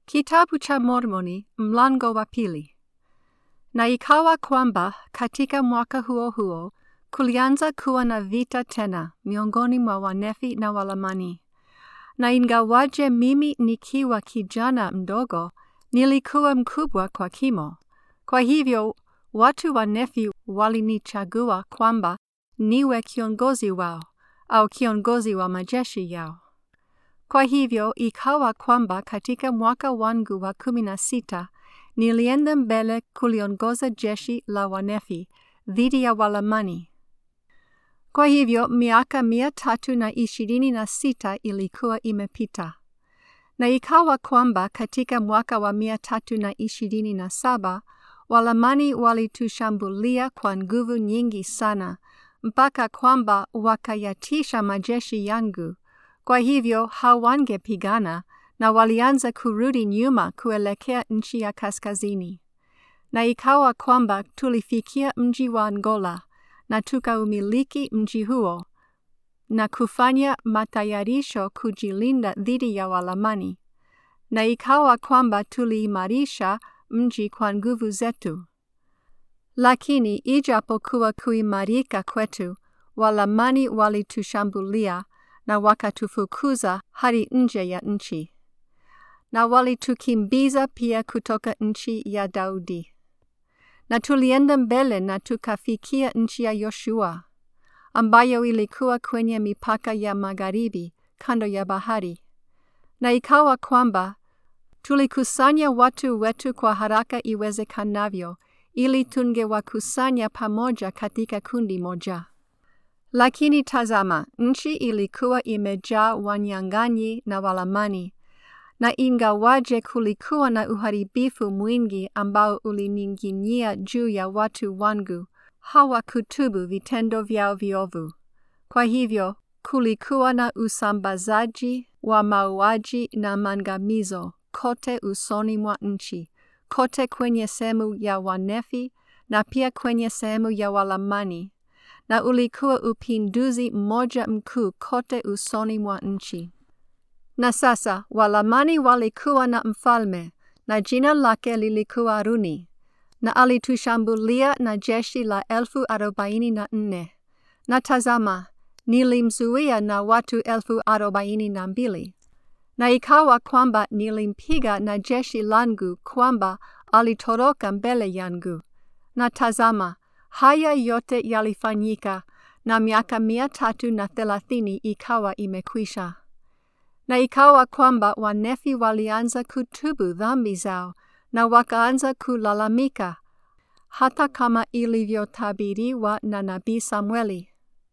Kitabu cha Mormoni mlango wa pili. Na ikawa kwamba katika mwaka huo huo kulianza kuwa na vita tena miongoni mwa Wanefi na Walamani. Na ingawaje mimi nikiwa kijana mdogo, nilikuwa mkubwa kwa kimo. Kwa hivyo watu wa Nefi walinichagua kwamba niwe kiongozi wao au kiongozi wa majeshi yao. Kwa hivyo ikawa kwamba katika mwaka wangu wa kumi na sita nilienda mbele kuliongoza jeshi la Wanefi dhidi ya Walamani. Kwa hivyo miaka mia tatu na ishirini na sita ilikuwa imepita, na ikawa kwamba katika mwaka wa mia tatu na ishirini na saba Walamani walitushambulia kwa nguvu nyingi sana, mpaka kwamba wakayatisha majeshi yangu. Kwa hivyo hawangepigana na walianza kurudi nyuma kuelekea nchi ya kaskazini. Na ikawa kwamba tulifikia mji wa Angola na tukaumiliki mji huo na kufanya matayarisho kujilinda dhidi ya Walamani. Na ikawa kwamba tuliimarisha mji kwa nguvu zetu. Lakini ijapokuwa kuimarika kwetu, Walamani walitushambulia na wakatufukuza hadi nje ya nchi, na walitukimbiza pia kutoka nchi ya Daudi. Na tulienda mbele na tukafikia nchi ya Yoshua, ambayo ilikuwa kwenye mipaka ya magharibi kando ya bahari. Na ikawa kwamba tulikusanya watu wetu kwa haraka iwezekanavyo, ili tungewakusanya pamoja katika kundi moja. Lakini tazama, nchi ilikuwa imejaa wanyang'anyi na Walamani, na ingawaje kulikuwa na uharibifu mwingi ambao ulining'inia juu ya watu wangu, hawakutubu vitendo vyao viovu. Kwa hivyo kulikuwa na usambazaji wa mauaji na mangamizo kote usoni mwa nchi, kote kwenye sehemu ya Wanefi na pia kwenye sehemu ya Walamani na ulikuwa upinduzi mmoja mkuu kote usoni mwa nchi. Na sasa Walamani walikuwa na mfalme na jina lake lilikuwa Runi, na alitushambulia na jeshi la elfu arobaini na nne. Na tazama, nilimzuia na watu elfu arobaini na mbili. Na ikawa kwamba nilimpiga na jeshi langu kwamba alitoroka mbele yangu. Na tazama, haya yote yalifanyika na miaka mia tatu na thelathini ikawa imekwisha. Na ikawa kwamba Wanefi walianza kutubu dhambi zao na wakaanza kulalamika, hata kama ilivyotabiriwa na nabii Samueli.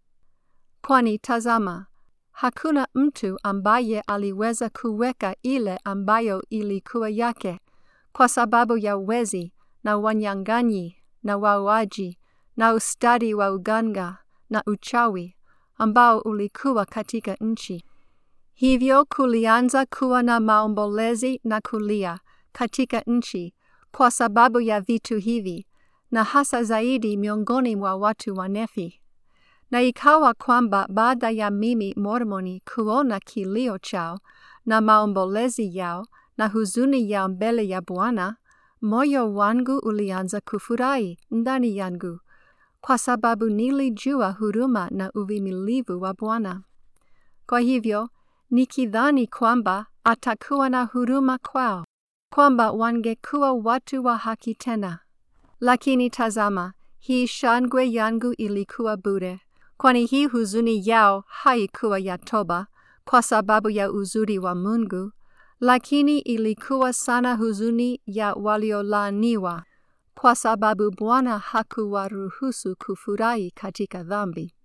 Kwani tazama, hakuna mtu ambaye aliweza kuweka ile ambayo ilikuwa yake, kwa sababu ya wezi na wanyang'anyi na wauaji na ustadi wa uganga na uchawi ambao ulikuwa katika nchi. Hivyo kulianza kuwa na maombolezi na kulia katika nchi kwa sababu ya vitu hivi, na hasa zaidi miongoni mwa watu wa Nefi. Na ikawa kwamba baada ya mimi Mormoni kuona kilio chao na maombolezi yao na huzuni yao mbele ya Bwana, moyo wangu ulianza kufurahi ndani yangu kwa sababu nilijua huruma na uvumilivu wa Bwana. Kwa hivyo nikidhani kwamba atakuwa na huruma kwao, kwamba wangekuwa watu wa haki tena. Lakini tazama, hii shangwe yangu ilikuwa bure, kwani hii huzuni yao haikuwa ya toba kwa sababu ya uzuri wa Mungu, lakini ilikuwa sana huzuni ya waliolaaniwa kwa sababu Bwana hakuwaruhusu kufurahi katika dhambi.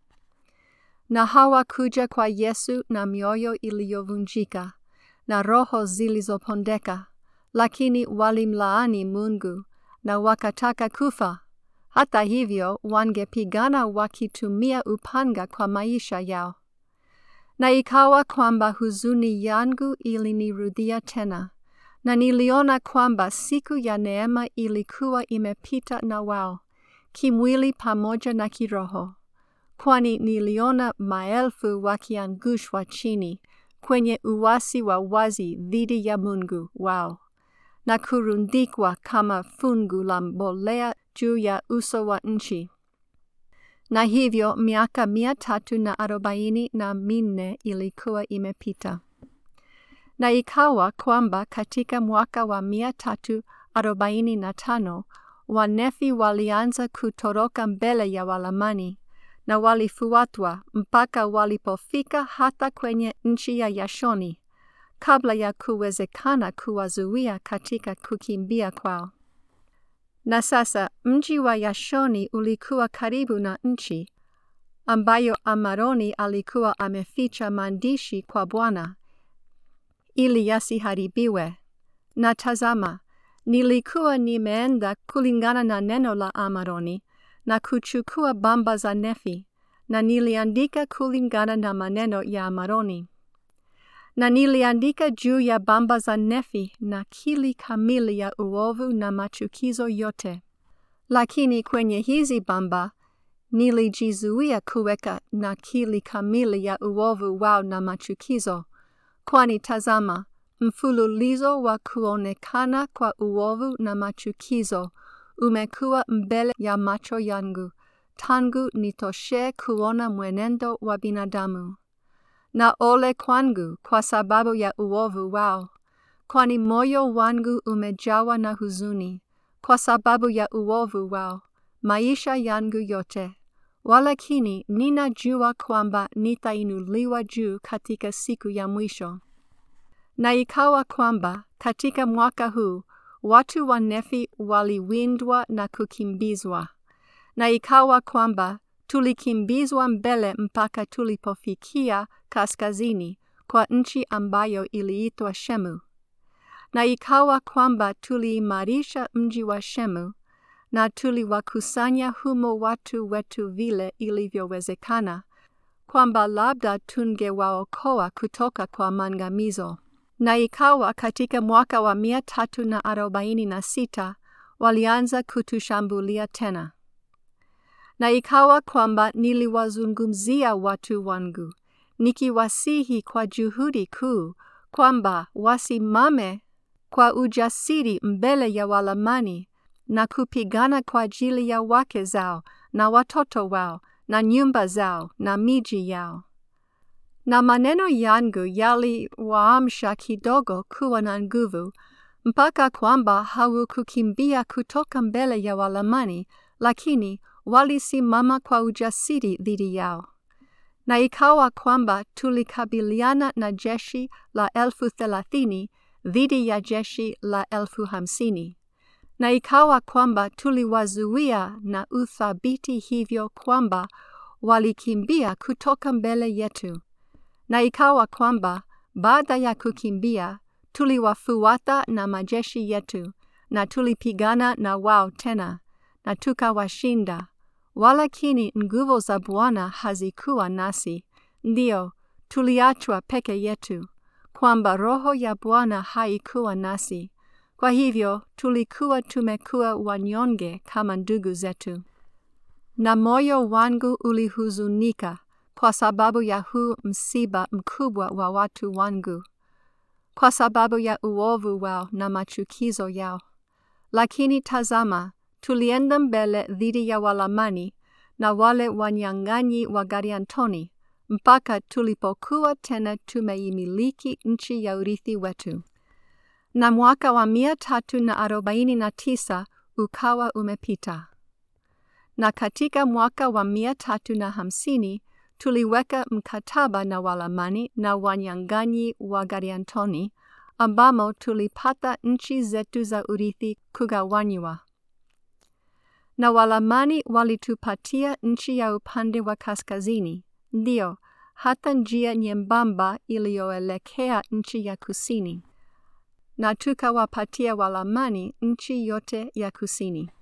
Na hawakuja kwa Yesu na mioyo iliyovunjika na roho zilizopondeka, lakini walimlaani Mungu na wakataka kufa. Hata hivyo, wangepigana wakitumia upanga kwa maisha yao. Na ikawa kwamba huzuni yangu ilinirudia tena na niliona kwamba siku ya neema ilikuwa imepita na wao, kimwili pamoja na kiroho, kwani niliona maelfu wakiangushwa chini kwenye uasi wa wazi dhidi ya Mungu wao, na kurundikwa kama fungu la mbolea juu ya uso wa nchi. Na hivyo miaka mia tatu na arobaini na minne ilikuwa imepita. Na ikawa kwamba katika mwaka wa mia tatu arobaini na tano Wanefi walianza kutoroka mbele ya Walamani na walifuatwa mpaka walipofika hata kwenye nchi ya Yashoni kabla ya kuwezekana kuwazuia katika kukimbia kwao. Na sasa mji wa Yashoni ulikuwa karibu na nchi ambayo Amaroni alikuwa ameficha maandishi kwa Bwana ili yasiharibiwe. Na tazama, nilikuwa nimeenda kulingana na neno la Amaroni na kuchukua bamba za Nefi, na niliandika kulingana na maneno ya Amaroni. Na niliandika juu ya bamba za Nefi nakili kamili ya uovu na machukizo yote. Lakini kwenye hizi bamba nilijizuia kuweka nakili kamili ya uovu wao na machukizo, kwani tazama, mfululizo wa kuonekana kwa uovu na machukizo umekuwa mbele ya macho yangu tangu nitoshe kuona mwenendo wa binadamu. Na ole kwangu kwa sababu ya uovu wao, kwani moyo wangu umejawa na huzuni kwa sababu ya uovu wao maisha yangu yote. Walakini ninajua kwamba nitainuliwa juu katika siku ya mwisho. Na ikawa kwamba katika mwaka huu watu wa Nefi waliwindwa na kukimbizwa. Na ikawa kwamba tulikimbizwa mbele mpaka tulipofikia kaskazini kwa nchi ambayo iliitwa Shemu. Na ikawa kwamba tuliimarisha mji wa Shemu na tuliwakusanya humo watu wetu vile ilivyowezekana, kwamba labda tungewaokoa kutoka kwa mangamizo. Na ikawa katika mwaka wa mia tatu na arobaini na sita walianza kutushambulia tena. Na ikawa kwamba niliwazungumzia watu wangu, nikiwasihi kwa juhudi kuu kwamba wasimame kwa ujasiri mbele ya Walamani na kupigana kwa ajili ya wake zao na watoto wao na nyumba zao na miji yao. Na maneno yangu yaliwaamsha kidogo kuwa na nguvu, mpaka kwamba hawakukimbia kutoka mbele ya Walamani, lakini walisimama kwa ujasiri dhidi yao. Na ikawa kwamba tulikabiliana na jeshi la elfu thelathini dhidi ya jeshi la elfu hamsini. Na ikawa kwamba tuliwazuia na uthabiti hivyo kwamba walikimbia kutoka mbele yetu. Na ikawa kwamba baada ya kukimbia tuliwafuata na majeshi yetu, na tulipigana na wao tena, na tukawashinda. Walakini nguvu za Bwana hazikuwa nasi, ndio tuliachwa peke yetu, kwamba roho ya Bwana haikuwa nasi. Kwa hivyo tulikuwa tumekuwa wanyonge kama ndugu zetu. Na moyo wangu ulihuzunika kwa sababu ya huu msiba mkubwa wa watu wangu, kwa sababu ya uovu wao na machukizo yao. Lakini tazama, tulienda mbele dhidi ya Walamani na wale wanyang'anyi wa Gariantoni mpaka tulipokuwa tena tumeimiliki nchi ya urithi wetu. Na mwaka wa mia tatu na arobaini na tisa ukawa umepita. Na katika mwaka wa mia tatu na hamsini tuliweka mkataba na Walamani na wanyang'anyi wa Gariantoni, ambamo tulipata nchi zetu za urithi kugawanywa. Na Walamani walitupatia nchi ya upande wa kaskazini, ndio hata njia nyembamba iliyoelekea nchi ya kusini, na tukawapatia Walamani nchi yote ya kusini.